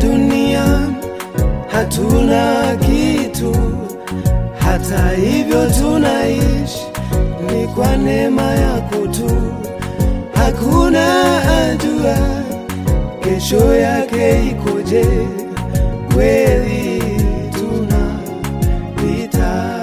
duniani hatuna kitu, hata hivyo tunaishi ni kwa neema yako tu. Hakuna ajua kesho yake ikoje, kweli tunapita.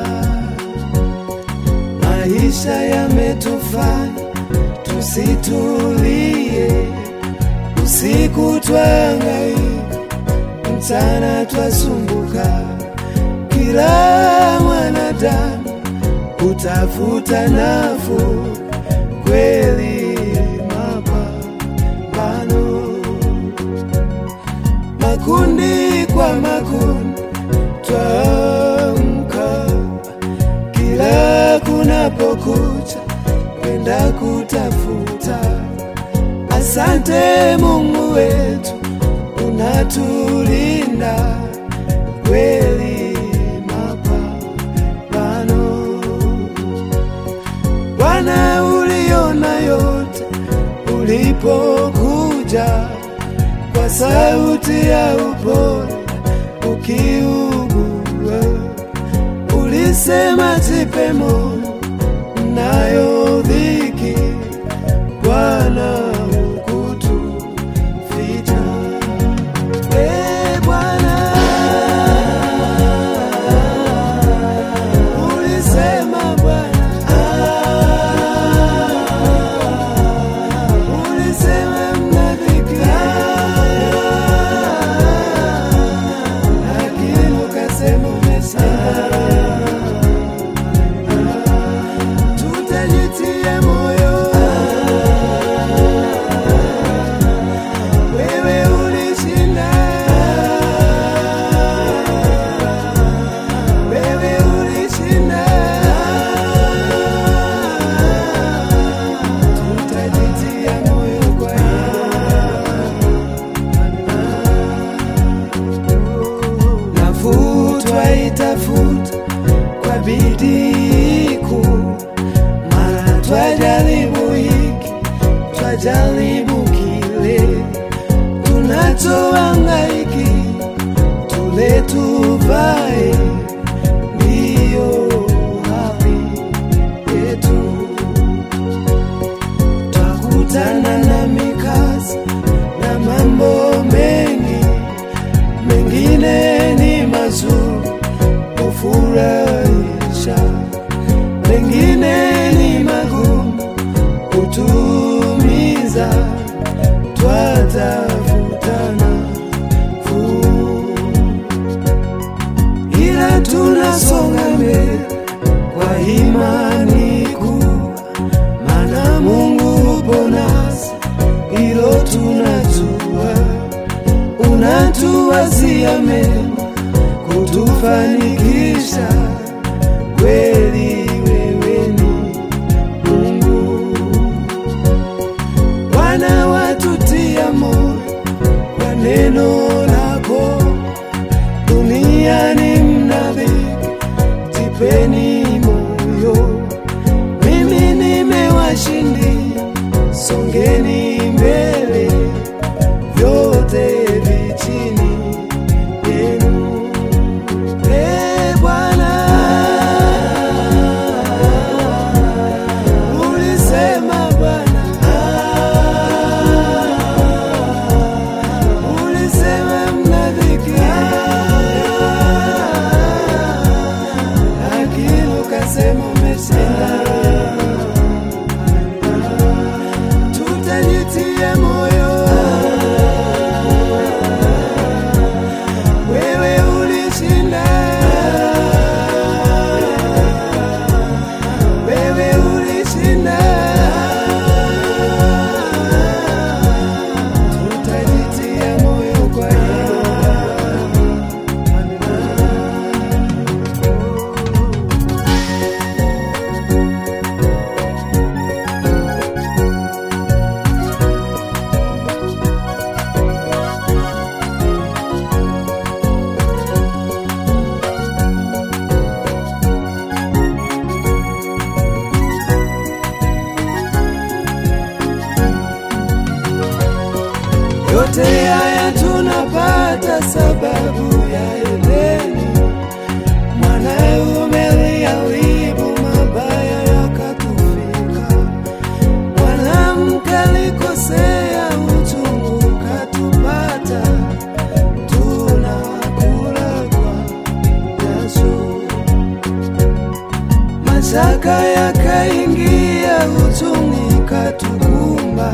Maisha yametufanya tusitulie, usiku twangaika mchana twasumbuka, kila mwanadamu utafuta nafuu, kweli mapambano, makundi kwa makundi twamka, kila kunapokucha kwenda kutafuta. Asante Mungu wetu unatulinda kweli mapambano. Bwana, uliona yote ulipokuja kwa sauti ya upole ukiugua, ulisema jipe moyo, mnayo dhiki, Bwana hukutuficha. Ee Bwana, ulisema Bwana, ulisema mna dhiki, lakini ukasema umeshinda. Tutajitia moyo, wewe ulishinda, wewe ulishinda. Tutajitia moyo kwa hiyo nafuu twaitafuta kwa bidii kuu, mara twajaribu hiki twajaribu kile, tunachohangaiki tule tuvae, ndiyo haki yetu. Twakutana na mikasa na mambo mengi, mengine ni mazuri kufurahisha, mengine ni magumu kutumiza, twatafutana fuu, ila tunasonga mbele kwa imani kuu, maana Mungu upo nasi, hilo tunajua unatuwazia mema kutufanikisha kweli, wewe ni Mungu. Bwana watutia moyo kwa neno lako, duniani mna dhiki, jipeni moyo, mimi nimewashindia, songeni mbele vyote vichini yenu. Ee Bwana, mashaka yakaingia, huzuni katukumba,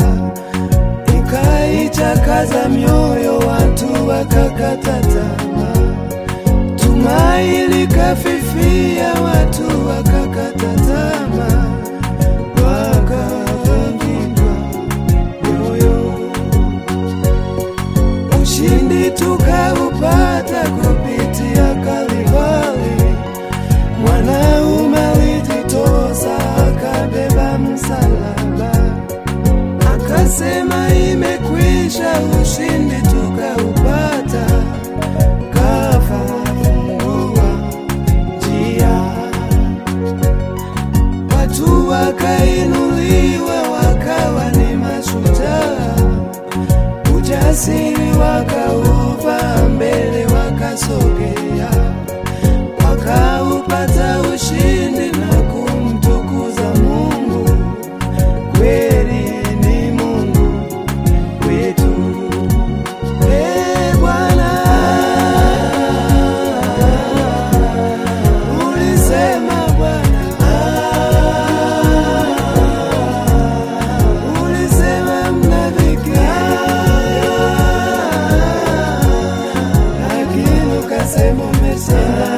ikaichakaza mioyo, watu wakakata tamaa, tumaini likafifia, watu wakakata tamaa, wakavunjika mioyo. Ushindi tukaupata kupitia Kalvari, mwanaume alijitosa akabeba msalaba, akasema imekwisha. Ushindi tukaupata, kafungua njia, watu wakainuliwa, wakawa ni mashujaa ujasiri wakauva mbele, wakasogea, wakaupata ushindi na kumtukuza Mungu. Kweli ni Mungu wetu, e Bwana, ulisema Bwana, ulisema mnafiki lakini ukasema umeshinda.